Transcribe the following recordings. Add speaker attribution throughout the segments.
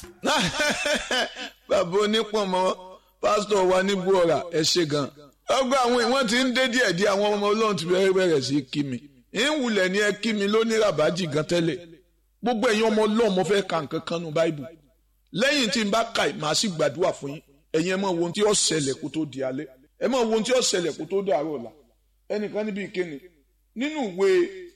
Speaker 1: bàbá onípọ̀nmọ́ pásítọ̀ wa ní gbọ́ra ẹ ṣe gan. ọgbà àwọn ìwọ̀n ti ń dé díẹ̀ díẹ̀ àwọn ọmọ ọlọ́run ti bẹ̀rẹ̀ bẹ̀rẹ̀ sí kí mi. ìwùlẹ̀ ni ẹ kí mi lóní ràbájì gan tẹ́lẹ̀. gbogbo ẹ̀yin ọmọ ọlọ́run mo fẹ́ ka nǹkan kan nu báìbù. lẹ́yìn tí n bá ka màá sì gbàdúrà fún yín ẹ̀yin ẹ mọ̀ wo ohun tí ó ṣẹlẹ̀ kó tó di alẹ́ ẹ mọ̀ wo ohun tí ó ṣẹlẹ̀ kó tó dàárọ̀ ọ̀la ẹnìkan níbi ìkéni nínú ìwé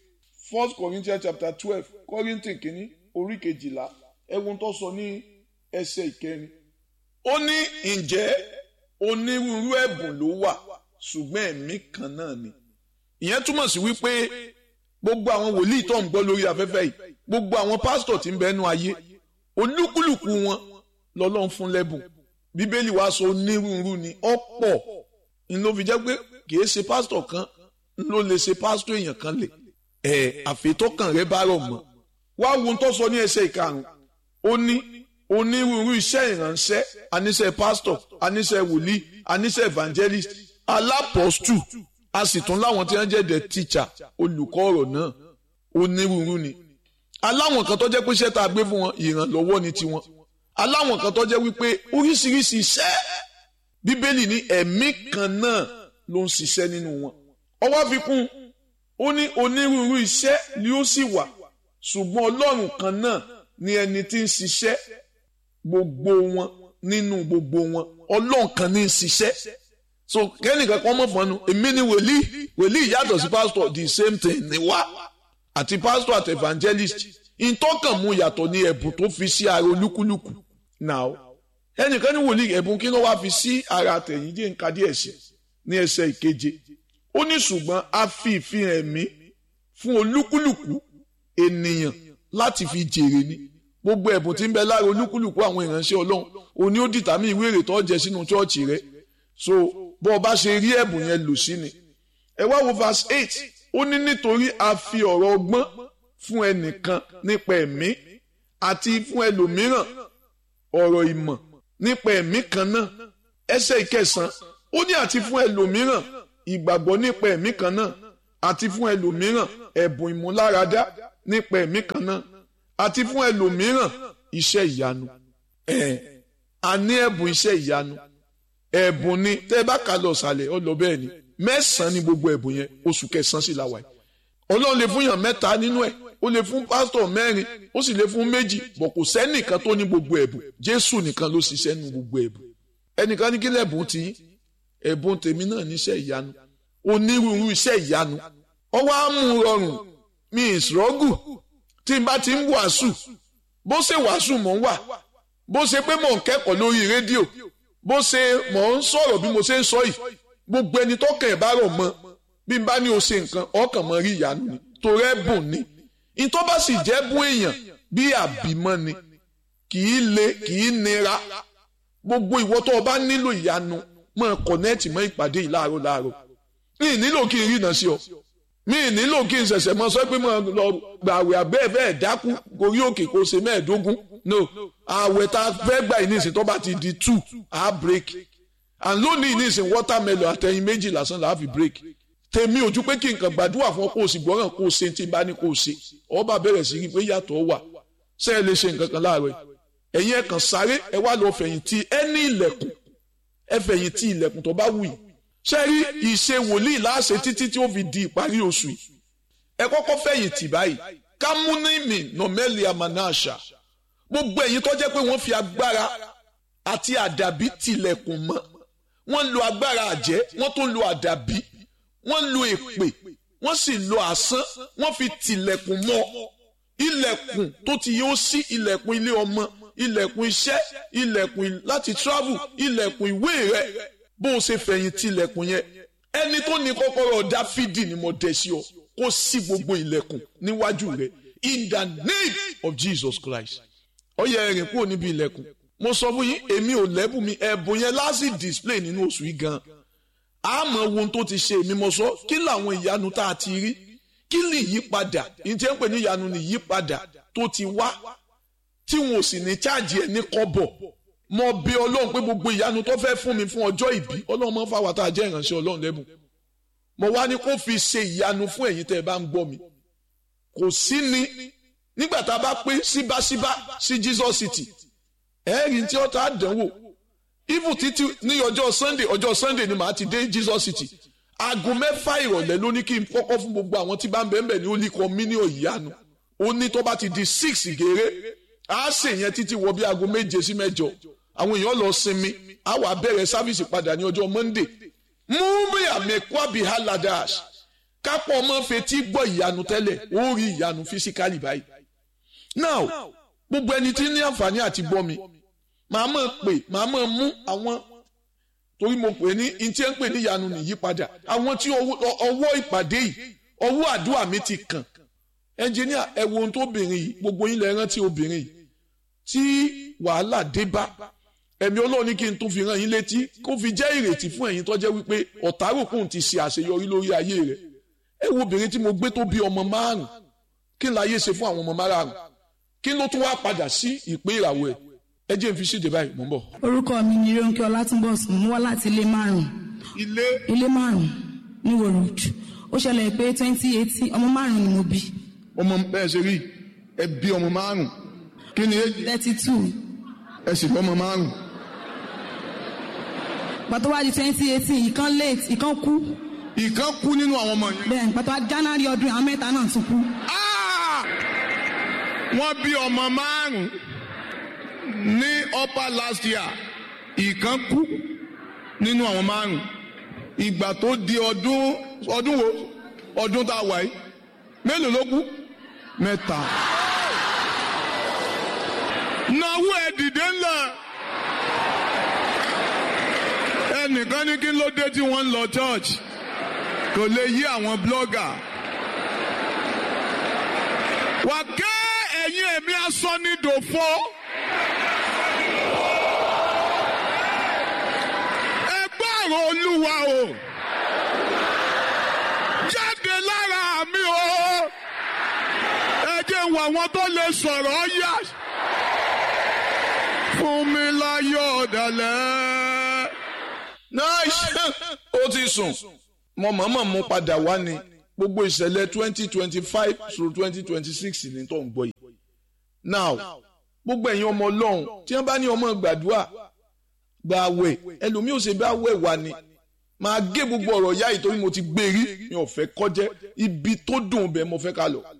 Speaker 1: first corinthians chapter twelve corinthians kìíní orí kejìlá ẹ̀wọ̀n tó sọ ní ẹsẹ̀ ìkẹrin ó ní ǹjẹ́ onírúurú ẹ̀bùn ló wà ṣùgbọ́n ẹ̀mí kan náà ni ìyẹn túmọ̀ sí wípé gbogbo àwọn wòlíì tó ń gbọ́ lórí afẹ́fẹ́ yìí gbogbo àwọn pásítọ̀ tí ń bẹnu ayé olúkúlùkù wọn lọ́lọ́run fún lẹ́bùn bíbélì wàá sọ onírúurú ni ọ̀pọ̀ ni ló fi jẹ́ pé kìí ṣe pásítọ̀ kan ló lè ṣe pásítọ̀ èèyàn kan lè ẹ̀ àfetọ́kàn rẹ bá rọ̀ mọ́ wá wo tó sọ ní ẹsẹ̀ ìkarùn ó ní onírúurú iṣẹ́ ìránṣẹ́ aníṣẹ́ pásítọ̀ aníṣẹ́ wòlíì aníṣẹ́ evangelist alápọ̀stù a sì tún láwọn tí wọ́n jẹ́ the teacher olùkọ́ ọ̀rọ̀ náà onírúurú ni aláwọn kan tó jẹ́ pé iṣẹ́ tá a gbé fún wọn ìrànlọ́wọ́ ni tiwọn aláwọn kan tó jẹ́ wípé oríṣiríṣi iṣẹ́ bíbélì ní ẹ̀mí kan náà ló ń ṣiṣẹ́ nínú wọn ọwọ́ fi kún ó ní onírúurú iṣẹ́ ni ó sì wà ṣùgbọ́n ọlọ́run kan náà ni ẹni tí ń ṣiṣẹ́ gbogbo wọn nínú gbogbo wọn ọlọ́run kan ní ń ṣiṣẹ́ so kẹ́nìkan kan mọ̀ fọ́nù èmi ni wòlíì wòlíì yàtọ̀ sí pásítọ̀ the same thing ni wá àti pásítọ̀ àti evangelist ìtọ́kàn mu yàtọ̀ ní ẹ̀bùn tó fi sí ara olúkúlùkù now ẹnìkan ní wòlíì ẹ̀bùn kí ló wá fi sí ara àtẹ̀yìn jẹ́ nǹkan díẹ̀ sí ní ẹsẹ̀ ìkeje ó ní ṣùgbọ́n a fi ìfihàn ẹ̀mí fún olúkúlùkù ènìyàn láti fi jèrè ni gbogbo ẹ̀bùn tí ń bẹ lára olúkúlùkù àwọn ìránṣẹ́ ọlọ́run òní ó dìtàmí ìwé èrè tó jẹ sínú chọ́ọ̀chì rẹ so bó o bá ṣe rí ẹ̀bùn yẹn lò sí ni ẹ wá wo verse eight ó ní nítorí a fi ọ̀rọ̀ ọgbọ́n fún ẹnìkan nípa ẹ̀mí àti fún ẹlòmíràn ọ̀rọ̀ ìmọ̀ nípa ẹ̀mí kan náà ẹsẹ̀ ìkẹsàn ó ní àti fún ẹlòmíràn ìgbàgbọ́ nípa ẹ̀mí kan náà àti fún ẹlòmíràn ẹ̀bùn ìmúláradá nípa ẹ̀mí kan náà àti fún ẹlòmíràn iṣẹ́ ìyanu ẹ̀ a ní ẹ̀bùn iṣẹ́ ìyanu ẹ̀bùn ni tẹ́ ẹ bá kà lọ sàlẹ̀ ọ lọ bẹ́ẹ̀ ni mẹ́sàn-án ni gbogbo ẹ̀bùn yẹn oṣù kẹsàn-án sì la wà yìí ọlọ́run lè fún yàn mẹ́ta nínú ẹ̀ ó lè fún pásítọ̀ mẹ́rin ó sì lè fún méjì bọ̀ kò sẹ́nìkan tó ní gbogbo ẹ̀bùn jésù nìkan ló ṣiṣẹ́ nu gbogbo ẹ̀bùn ẹnìkan ní kí lẹ́bùn tí ẹ̀bùn tèmi náà níṣẹ́ ìyanu onírúurú iṣẹ́ ìyanu ọwọ́ á mú rọrùn mi ìṣòrọ́gù tí n bá ti ń wàásù bó ṣe wàásù mò ń wà bó ṣe pé mò ń kẹ́kọ̀ọ́ lórí rédíò bó ṣe mò ń sọ̀rọ̀ bí mo ṣe ń sọ yìí gbogbo ẹni tó kàn ẹ̀ bá rọ̀ mọ́ bí n bá ní o ṣe nǹkan ọkàn mọ́ rí ìyanu ni torí ẹ̀bùn ni ìtọ́ bá sì jẹ́ bún èèyàn bí àbímọ́ ni kì í le kì í nira gbogbo ìwọ tó o bá nílò ìyanu máa kọ̀nẹ́ẹ̀tì mọ́ ìpàdé yìí láàárọ̀ láàárọ̀ mi ì nílò kí n rí iná sí ọ mi ì nílò kí n ṣẹ̀ṣẹ̀ mọ sọ pé mo lọ gbàwé abẹ́ bẹ́ẹ̀ dákú gorí òkè kó ṣe mẹ́ẹ̀ẹ́dógún no àwẹ̀ tá a fẹ́ gbà yìí nísìnyí tó bá ti di two a break and lónìí nísìnyí watermelon àtẹ̀yìn méjì lásán là á fi break tèmi ojú pé kí nǹkan gbàdúrà fún ọ kó o sì gbọ́ràn kó o ṣe tí n bá ní kó o ṣe ọba bẹ̀rẹ̀ sí rí pé yàtọ̀ wà ṣé ẹ lè ṣe nǹkan kan láàárọ̀ ẹ̀yin ẹ̀ kàn sáré ẹ wá lọ fẹ̀yìntì ẹ ní ilẹ̀kùn ẹ fẹ̀yìntì ilẹ̀kùn tó bá wù yìí ṣé rí ìṣe wòlíì láṣẹ títí tí ó fi di ìparí oṣù yìí ẹ kọ́kọ́ fẹ̀yìntì báyìí kámúnímì nọ̀mẹ́lì amanásà gbogbo ẹ̀yin tó jẹ́ pé wọ́n fi agbára àti àdàbí tilẹ̀kùn mọ́ wọ́n lo agbára àjẹ́ wọ́n tún lo àdàbí wọ́n lo èpè wọ́n sì lo àsán wọ́n fi tilẹ̀kùn mọ́ ilẹ̀kùn tó ti yóò sí ilẹ̀kùn ilé ọmọ ilẹ̀kùn iṣẹ́ ilẹ̀kùn láti travel ilẹ̀kùn ìwé rẹ bó o ṣe fẹ̀yìn tilẹ̀kùn yẹn ẹni tó ní kọ́kọ́rọ́ dáfídì ni mo dẹ̀ sí ọ kó sí gbogbo ilẹ̀kùn níwájú rẹ in the name of Jesus Christ ó yẹ ẹ̀rìn kúrò níbi ilẹ̀kùn mo sọ fún yín èmi ò lẹ́bùn mi ẹ̀bùn yẹn láti display nínú oṣù yìí gan-an àmọ́ ohun tó ti ṣe èmi mo sọ kí làwọn ìyanu tá a ti rí kí ni ìyípadà ìjẹ́ ń pè ní ìyanu ni ìyípadà tó ti wá tí wọn ò sì ní cháàjì ẹ̀ ní kọ́bọ̀ mo bí ọlọ́run pé gbogbo ìyanu tó fẹ́ fún mi fún ọjọ́ ìbí ọlọ́run máa ń fà wá tá a jẹ́ ìránṣẹ́ ọlọ́run lẹ́bùn mo wá ní kó fi ṣe ìyanu fún ẹ̀yin tẹ́ ẹ bá ń gbọ́ mi kò sí ni nígbà tá a bá pé síbáṣíbá sí Jesus City ẹ̀ẹ́rì tí ó ta dánwò even títí ní ọjọ́ sunday ọjọ́ sunday ni màá ti dé jesus city aago mẹ́fà ìrọ̀lẹ́ ló ní kí n kọ́kọ́ fún gbogbo àwọn tí bá ń bẹ́ẹ̀ bẹ́ẹ̀ ní ó ní kọ́ mílíọ̀nù ìyanu ó ní tó bá ti di six gèrè á sè yẹn títí wọ bí aago méje sí mẹ́jọ àwọn èèyàn lọ sinmi á wà bẹ̀rẹ̀ sáfìsì padà ní ọjọ́ monday múmi àmẹ́kọ́bí haladash kápọ̀ ọmọ fetí gbọ́ ìyanu tẹ́lẹ̀ ó rí ìyanu fisikali báyìí now gbogbo ẹni tí ní àǹfààní àti gbọ́ mi màá mọ̀ pé màá mọ̀ mú àwọn torí mo pè ní ntí ẹ ń pè ní ìyanu nìyípadà àwọn tí ọwọ́ ìpàdé yìí ọwọ́ àdúrà mi ti kàn ẹnjìníà ẹ wo ohun tó obìnrin yìí gbogbo yín lẹ rántí obìnrin yìí tí wàhálà dé bá ẹ̀mí Ọlọ́run ní kí n tún fi rán yín létí kó fi jẹ́ ìrètí fún ẹ̀yin tó jẹ́ wípé ọ̀táròkùn ti ṣe àṣeyọrí lórí ayé rẹ̀ ẹ wo obìnrin tí mo gbé tó bí ọmọ márùn kí n láyé ṣe fún àwọn ọmọ márùn kí ló tún wá padà sí ìpín ìràwọ̀ ẹ̀ ẹ jẹ́ n fi ṣèdè báyìí mò ń bọ̀.
Speaker 2: orúkọ mi ni Rónkẹ́ Ọlátúnbọ̀sùn mo wá láti ilé márùn
Speaker 1: ilé
Speaker 2: ilé márùn ní wòrò ó ṣẹlẹ̀ pé twenty eighteen ọmọ márùn ni mo bí
Speaker 1: ọmọ bẹ́ẹ̀ ṣe rí ẹ bí ọmọ márùn kí ni èjì
Speaker 2: thirty two
Speaker 1: ẹ sì lọ́mọ márùn
Speaker 2: pàtó wá di twenty eighteen ìkan late ìkan kú
Speaker 1: ìkan kú nínú àwọn ọmọ yẹn.
Speaker 2: bẹ́ẹ̀ pàtó wá January ọdún àwọn mẹ́ta náà tún kú.
Speaker 1: Ah! wọ́n bí ọmọ márùn ní upper last year ìkan kú nínú àwọn márùn ìgbà tó di ọdún ọdún wo ọdún tá a wà yìí mélòó ló kú mẹ́ta. náwó ẹ dìde ńlá ẹnìkan ní kí ló dé tí wọ́n ń lọ church kò lè yí àwọn blogger wà ké ẹ̀yin ẹ̀mí asọ́nidòfo. ẹ gbọ́rọ̀ olúwa o jáde lára mi o ẹ jẹ́ wọ àwọn tó lè sọ̀rọ̀ yá fún mi láyọ̀ ọ̀dàlẹ̀. nice ó ti sùn mo mọ̀ọ́mọ̀ mú padà wá ni gbogbo ìṣẹ̀lẹ̀ twenty twenty five through twenty twenty six ní tó ń gbọ́ yìí. now gbogbo ẹ̀yin ọmọ ọlọ́run tí wọ́n bá ní ọmọ gbàdúrà gba àwẹ̀ ẹlòmíì ò ṣe bá àwẹ̀ wà ni máa gé gbogbo ọ̀rọ̀ yá yìí torí mo ti gbé rí mi ò fẹ́ kọjẹ́ ibi tó dùn bẹ́ẹ̀ mo fẹ́ ká lọ.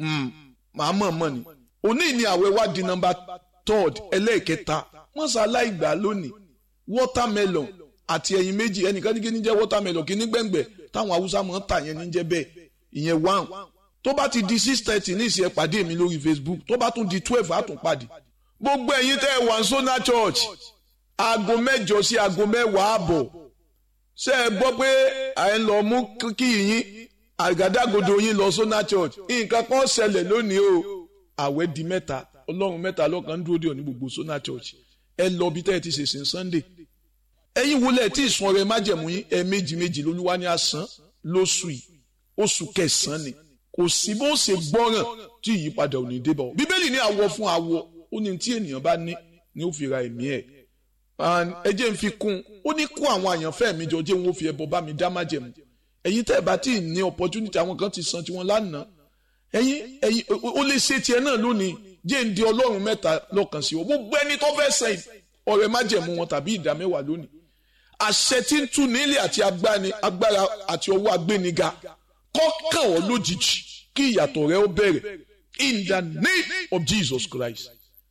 Speaker 1: màá mọ̀ mọ̀ ni òní ni àwẹ̀ wá di nọ́mbà third ẹlẹ́ẹ̀kẹta wọ́n ṣàlàyé gbà lónìí watermelon àti ẹyin méjì ẹnìkan ní kí ní jẹ́ watermelon kí ní gbẹ̀ngbẹ̀ táwọn haúsá máa ń tà yẹn ní jẹ́ bẹ́ẹ̀ ìyẹn one tó bá ti di six thirty ní ìsìn ẹ pàdé mi lórí facebook tó bá tún di twelve á tún pàdé. gbogbo ẹ̀yin tẹ́ ẹ wà sọ́nà church aago mẹ́jọ sí aago mẹ́wàá àbọ̀ ṣé ẹ gbọ́ pé à ń lọ mú kí yín àgádágodo yín lọ sọ́nà church nǹkan kan ṣẹlẹ̀ lónìí o àwẹ̀ di mẹ́ta ọlọ́run mẹ́ta lọ́kàn ń dúró dé òní gbogbo sọ́nà church ẹ lọ bí tẹ́ ẹ ti ṣèṣin sunday ẹ̀yin wọlé tí ìsun ọrẹ májẹ̀mú yín ẹ méjì méjì lolúwa ní àsán lóṣù yìí oṣù kẹsàn-án ni kò sí bó ṣe gbọ́ràn tí ìyípadà ò ní dé bá ọ bíbélì ní àwọ̀ fún àwọ̀ ó ní tí ènìyàn bá ní ni ó fi ra ẹ̀mí ẹ̀ ẹ jẹ́ n fi kún ó ní kó àwọn àyànfẹ́ mi jọ jẹ́ wọn ó fi ẹbọ bá mi dá májẹ̀mú ẹ̀yin tẹ́ ẹ bá tí ì ní opportunity àwọn kan ti san tiwọn lánàá ẹ̀yin ẹ̀yin ó lè ṣe tiẹ̀ náà lónìí jẹ́ ń di ọlọ́run mẹ́ta lọ́kàn sí ọ gbogbo ẹni tó fẹ́ sẹ́yìn ọrẹ májẹ̀mú wọn tàbí ìdá mẹ́wàá lónìí àṣẹ tí ń tú nílé àti agbára àti ọwọ́ agbéniga kọ́kàn ọ́ lójijì kí ìyàtọ̀ rẹ ó bẹ̀rẹ̀ in the name of Jesus Christ.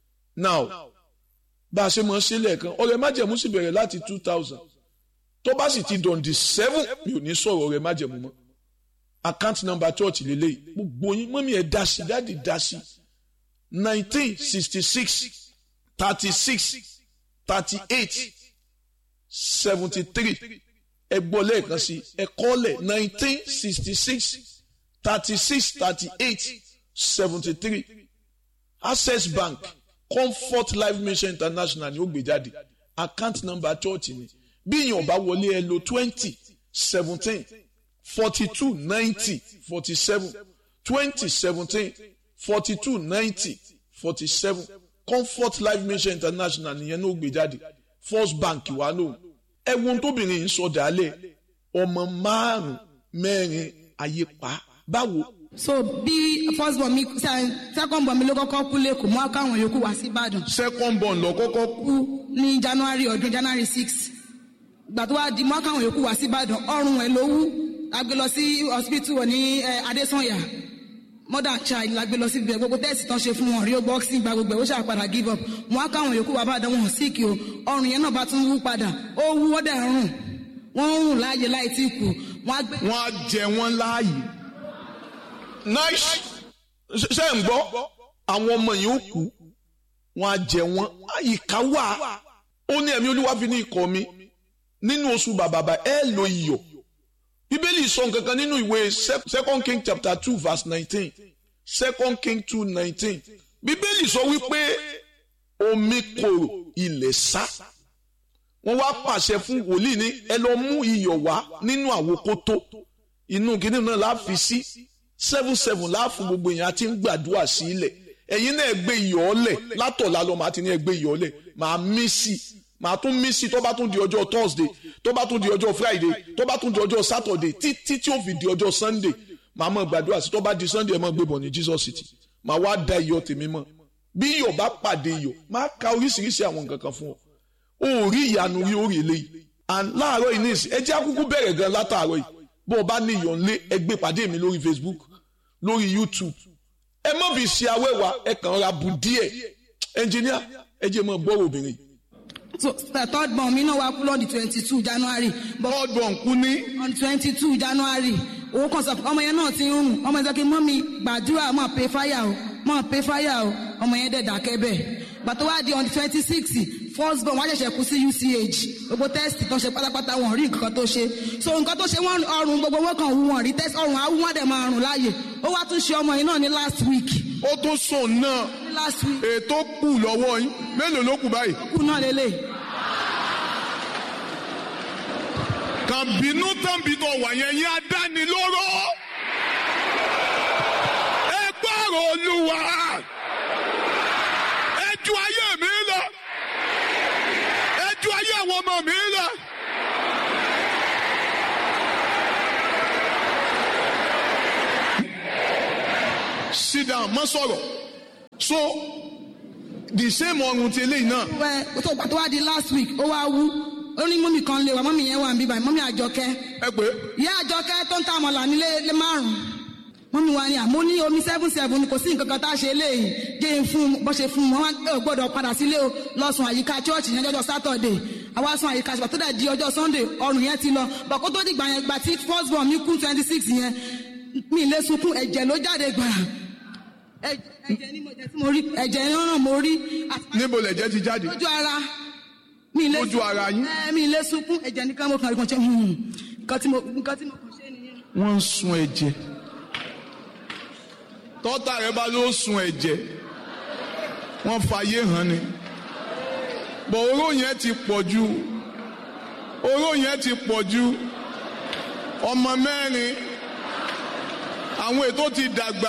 Speaker 1: now bá a ṣe mọ̀ ṣe lẹ́ẹ̀kan ọrẹ májẹ̀mú sì bẹ̀rẹ̀ láti two thousand tó bá sì ti dọ̀ǹdì seven mi ò ní sọ̀rọ̀ ọrẹ májẹ̀mú mọ́ account number church lélẹ́yìí gbogbo yín mọ́mí ẹ̀ dá sí dáàdì dá sí nineteen sixty six thirty six thirty eight seventy three ẹ gbọ́ lẹ́ẹ̀kan sí ẹ kọ́lẹ̀ nineteen sixty six thirty six thirty eight seventy three access bank comfort life mission international ni ó gbé jáde account number church ni bí yín ọba wọlé ẹ lo twenty seventeen forty two ninety forty seven twenty seventeen forty two ninety forty seven comfort life mission international nìyẹn ní ó gbé jáde first bank wà lóhùn ẹwọn tóbìnrin yìí sọ dálẹ̀ ọmọ márùn mẹ́rin ayé pa báwo
Speaker 2: so bí first born mi second born mi ló kọ́kọ́ kú lẹ́kọ̀ọ́ mọ́ káwọn yòókù wá sí ìbàdàn
Speaker 1: second born lọ kọ́kọ́ kú
Speaker 2: kú ní january ọdún january six gbà tó wá di mọ́ káwọn yòókù wá sí ìbàdàn ọrùn ẹ̀ ló wú la gbé lọ sí hospital ní eh, adesanya mother child la gbé lọ sí ibẹ̀ gbogbo tẹ́sì tán ṣe fún wọn rí o boxing gba gbogbo ẹ̀ ó ṣàpadà give up mọ́ á káwọn yòókù wá bàdàn wọn sick o ọrùn yẹn náà bá tún wú padà ó wú ó dẹ̀ rùn wọ́n ń rùn láàyè láì tí kù wọ́n á gbé
Speaker 1: wọ́n á jẹ wọ́n láàyè nice ṣe ń gbọ́ àwọn ọmọ yìí ó kú wọ́n á jẹ wọ́n àyíká wà ó ní ẹ̀mí olúwa fi ní ikọ̀ mi nínú oṣù bàbàbà ẹ lo iyọ̀ bíbélì sọ nǹkan kan nínú ìwé second king chapter two verse nineteen second king two nineteen bíbélì sọ wípé omi korò ilẹ̀ sá wọ́n wá pàṣẹ fún wòlíì ní ẹ lọ mú iyọ̀ wá nínú àwòkótó inú kìnìún náà la fi sí seven seven láàfún gbogbo èèyàn àti ń gbàdúrà sí ilẹ̀ ẹ̀yin náà gbé iyọ̀ ọ́lẹ̀ látọ̀lá lọ màá ti ní ẹ gbé iyọ̀ ọ́lẹ̀ màá mí sí i màá tún mí sí i tó bá tún di ọjọ́ thursday tó bá tún di ọjọ́ friday tó bá tún di ọjọ́ saturday títí tí ó fi di ọjọ́ sunday màá mọ̀ gbàdúrà sí i tó bá di sunday ẹ mọ̀ gbé bọ̀ ní jesus city màá wá da iyọ̀ tèmi mọ̀ bí iyọ̀ bá pàdé iyọ̀ máa ka oríṣiríṣi àwọn nǹkan kan fún ọ o rí ìyanu rí orí eléyìí and láàárọ̀ yìí nísì ẹ jẹ́ àkúkú bẹ̀rẹ̀ gan látàárọ̀ yìí bó o bá ní iyọ̀ ńlé ẹ gbé pàdé mi lórí facebook lórí youtube ẹ mọ̀ fi ṣe awẹ́wà ẹ kàn ra bù díẹ̀ ẹnjìníà ẹ jẹ́ mọ̀ gbọ́rọ̀ obìnrin.
Speaker 2: so the third born mi náà wá kú lọ́ọ̀dì twenty two january but
Speaker 1: ọdún kú ní
Speaker 2: on twenty two january owó kan sọ ọmọ yẹn náà ti ń rùn ọmọ yẹn sọ pé mọ́mí gbàdúrà mọ̀ pé fáyà o mọ̀ pé fáyà o ọmọ yẹn dẹ̀ dákẹ́ bẹ́ẹ̀ gbàtọ́ wá di on twenty six first born wọ́n ṣẹ̀ṣẹ̀ kú sí uch gbogbo test tó ṣe pátápátá wọn rí nǹkan tó ṣe so nǹkan tó ṣe wọn ọrùn gbogbo wọn kàn wú wọn rí test ọrùn àwú wọn dẹ̀ máa rùn láàyè ó wá tún ṣe ọmọ yìí náà ní last week
Speaker 1: ó tún sùn náà
Speaker 2: ní last week
Speaker 1: ètò kù lọ́wọ́ yín mélòó ló kù báyìí.
Speaker 2: kú náà lélẹ̀
Speaker 1: kàn bínú tán bí tó wà yẹn yín adánilóró ẹ gbọ́rọ̀ olúwa ẹ ju ayé mi lọ ẹ ju ayé àwọn ọmọ mi lọ. sit down má sọ̀rọ̀ so the same ọrùn ti eléyìí náà
Speaker 2: wẹ́ tó gbàtọ́ wá di last week ó wá wú ó ní mọ́mí kan lè wá mọ́mí yẹn wà ń bíbá mọ́mí àjọkẹ́
Speaker 1: ẹ pé
Speaker 2: ìyá àjọkẹ́ tó ń ta àmọ̀là nílé lé márùn-ún mọ́mí wa ni àmọ́ ní omi seven seven ni kò sí nǹkan kan tá a ṣe léyìí jẹ́ ń fún bó ṣe fún wọn wọn ò gbọ́dọ̀ padà sílé o lọ sùn àyíká church ní ọjọ́ saturday àwa sùn àyíká ṣùgbọ́n tó dẹ̀ di ọjọ́ sunday ọrùn yẹn ti lọ bọ̀ kó tó dìgbà yẹn gbà tí first born mi kún twenty six yẹn mi ì lè sunkún ẹ̀jẹ̀ ló jáde gbàrà ẹ̀jẹ̀ ni mo jẹ́ tí mo rí ẹ̀jẹ̀ náà mo rí àti
Speaker 1: níbo lẹ̀jẹ̀ ti jáde
Speaker 2: lójú ara mi ì lè
Speaker 1: Lójú ara yín?
Speaker 2: ẹ mi ì lè sunkún ẹ̀jẹ̀ nìkan mo kàn rí kan ṣe hmm, nǹkan tí mo nǹkan tí mo kàn ṣe nìyẹn.
Speaker 1: wọ́n ń sun ẹ̀jẹ̀ tọ́tà rẹ bá ló sun ẹ̀jẹ̀ wọ́n fàyè hàn ni bọ̀ oró yẹn ti pọ̀ ju oró yẹn ti pọ̀ ju ọmọ mẹ́rin àwọn ètò ti dàgbà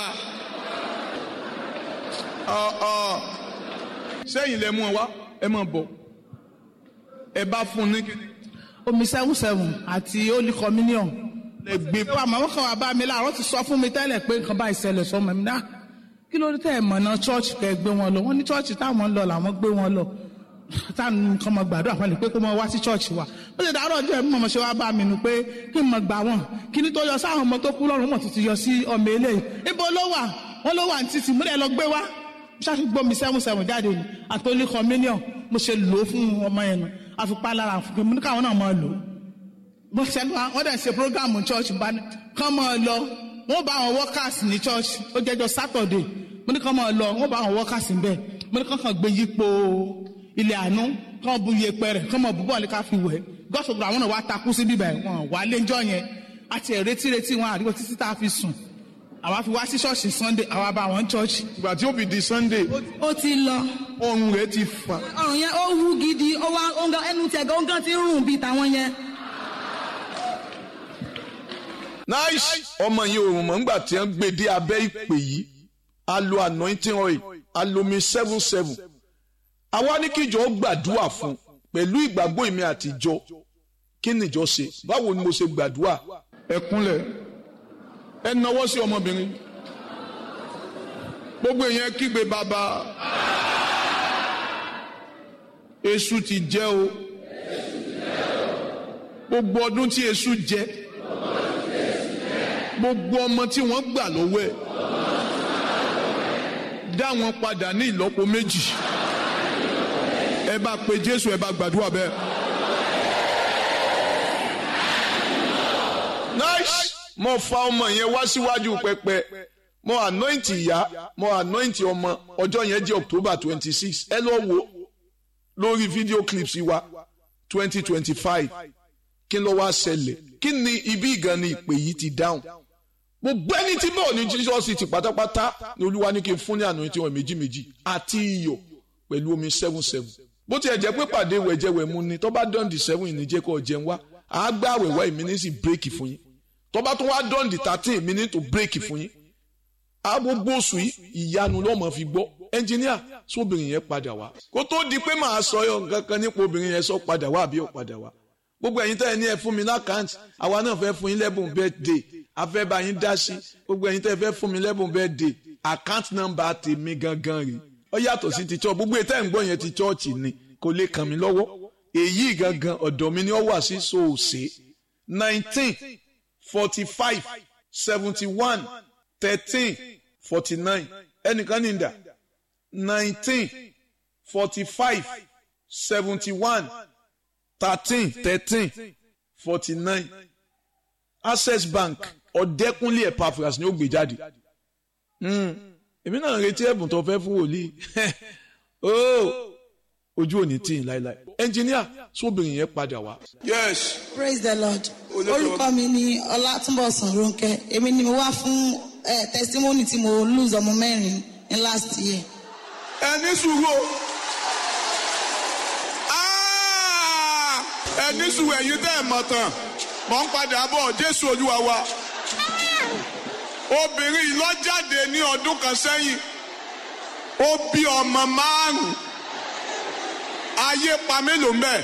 Speaker 1: Ọ̀, ọ̀, sẹ́yìn lẹ mú ọ wá ẹ máa bọ̀ ẹ bá fún un ní kíni
Speaker 3: omi seven seven àti holy communion.
Speaker 1: lẹ gbé
Speaker 3: ìwà màmá kan wà bá mi láàárọ̀ ti sọ fún mi tẹ́lẹ̀ pé nǹkan bá ìṣẹ̀lẹ̀ sọmọ mi náà kí ló dé tẹ́ ẹ̀ mọ̀ náà church kẹ́ ẹ gbé wọn lọ wọ́n ní church táwọn ń lọ làwọn gbé wọn lọ táwọn nǹkan mọ̀ gbàdúrà fún mi pé kó mọ wá sí church wa ó ṣe dàárọ̀ ọjọ́ ẹ̀mí mọ̀mọ́ ṣe wá bá mi nù pé kí n mọ̀ gbà wọ́n kí ni tó yọ sáwọn ọmọ tó kú lọ́rùn mọ̀ tuntun yọ sí ọmọ eléyìí ibo ló wà wọ́n ló wà ní títì múlẹ̀ lọ gbé wá ṣáfi gbọ́ mi seven seven jáde ni àtọ́lé communion mo ṣe lò ó fún ọmọ yẹn nu àfipá lára àfipá mo ní káwọn náà máa lò ó bó ṣe ń wá wọ́n dẹ̀ ṣe programu church bá ní kán máa lọ wọ́n bá àwọn workers ní church ó jẹ́jọ́ saturday mo ní kán máa lọ wọ́n bá àwọn workers ń bẹ̀ mo ní kán kàn gbé yípo ilé àánú kán bu iyepe rẹ̀ kán máa bu bọ́ọ̀lù ká fi wẹ̀ gọ́sọ̀gbọ̀ àwọn náà wá takú sí bíbẹ̀ wọn wà lẹ́jọ́ yẹn àti ẹ̀ retí retí wọn àdìgbò títí tá a fi sùn àwa fi wá sí ṣọ́ọ̀ṣì sunday àwa bá wọn church
Speaker 1: ìgbà tí ó fi di sunday
Speaker 2: ó ti lọ
Speaker 1: ọrùn rẹ ti fà.
Speaker 2: ọrùn yẹn ó wú gidi ó wá ó ń gan ẹnu tẹ̀ gan ó ń gan ti ń rùn bíi tàwọn yẹn.
Speaker 1: nice ọmọ yìí òrùn mọ̀ nígbà tí wọ́n gbé dé abẹ́ ìpè yìí a lo anointing oil a lo mi seven seven àwa ní kíjọ ó gbàdúrà fún pẹ̀lú ìgbàgbọ́ èmi àtijọ́ kí nìjọ ṣe báwo ni mo ṣe gbàdúrà ẹ kúnlẹ̀ ẹ nawọ́ sí ọmọbìnrin gbogbo èèyàn kígbe bàbá èṣù ti jẹ o gbogbo ọdún tí èṣù jẹ gbogbo ọmọ tí wọ́n gbà lọ́wọ́ ẹ̀ dá wọn padà ní ìlọ́po méjì ẹ bá pe Jésù ẹ bá gbàdúrà bẹ́ẹ̀. nice mo fa ọmọ yẹn wá síwájú pẹpẹ mo anoint ìyá mo anoint ọmọ ọjọ́ yẹn jẹ́ October twenty six ẹ lọ wo lórí video clips wa twenty twenty five kí ló wá ṣẹlẹ̀ kí ni ibi ìgan ni ìpè yìí ti dáhùn gbogbo ẹni tí bọ́ọ̀ ní Jesus ti pátápátá ni olúwa ní kí n fún ní anointing wọn méjì méjì àti iyọ̀ pẹ̀lú omi seven seven bó tiẹ̀ jẹ́ pé pàdé wẹ̀jẹ̀wẹ̀mu ni tó bá dán di seven ìníjẹ́ kó jẹun wá àágbá àwẹ̀wá ìmínísì bírèkì fún yín tó bá tún wá dán di thirteen ìmíní tó bírèkì fún yín agbogbo oṣù yìí ìyanu ló mọ̀ fi gbọ́ ẹnjìníà sóbìnrin yẹn padà wá kó tó di pé màá sọ yọ nǹkan kan nípa obìnrin yẹn sọ padà wá àbí ò padà wá gbogbo ẹ̀yin tẹ́ ẹ ní ẹ fún mi lákàntì àwa náà fẹ́ fún yín lẹ́bùn birthday a fẹ́ bá yín dá sí gbogbo ẹ̀yin tẹ́ ẹ fẹ́ fún mi lẹ́bùn birthday account number tèmi gangan rèé ó yàtọ̀ sí ti church gbogbo ètò ẹ̀ ń gbọ́ yẹn ti church ni kò lè kàn mí lọ́wọ́ èyí gangan ọ̀dọ̀ mi ni ó wà sí soose nineteen forty five seventy one thirteen forty nine ẹnìkan ní ìdá nineteen forty five seventy one thirteen thirteen forty nine access bank ọ̀dẹ́kúnlé epaphras ni ó gbé jáde èmi náà retí ẹ̀bùn tó fẹ́ fún wòlíì ojú òní tí ì láéláé ẹnjìníà sóbìnrin yẹn padà wá. yes.
Speaker 2: praise the lord orúkọ mi ni ọlátúnbọ̀sán ronke èmi ni mo wá fún eh, testimony tí mo lose ọmọ mẹ́rin ní last year.
Speaker 1: ẹ ní sùúrù ẹ ní sùúrù ẹ̀yin tẹ́ ẹ mọ̀ tán mọ̀ ń padà bọ̀ jésù olúwa wa obìnrin yìí lọ jáde ní ọdún kan sẹ́yìn ó bí ọmọ márùn-ún ayé pa mélòó mbẹ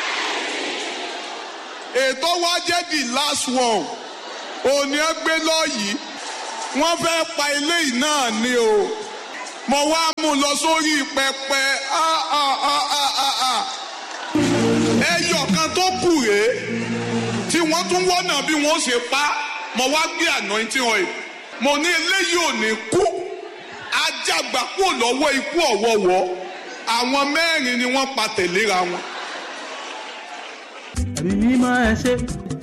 Speaker 1: ètò wa jẹ́ the last one òní ẹ gbé lọ́yìí wọ́n fẹ́ pa eléyìí náà ni o mo wá mú lọ sórí pẹpẹ ẹyọ kan tó kù rèé tí wọ́n tún wọ́nà bí wọ́n ṣe pa mo wá gbé anointing oil mo ní eléyìí ò ní kú ajágbá kúrò lọ́wọ́ ikú ọ̀wọ́wọ́ àwọn mẹ́rin ni wọ́n pa tẹ̀léra wọn.
Speaker 4: ẹ̀mí mímọ́ ẹ ṣe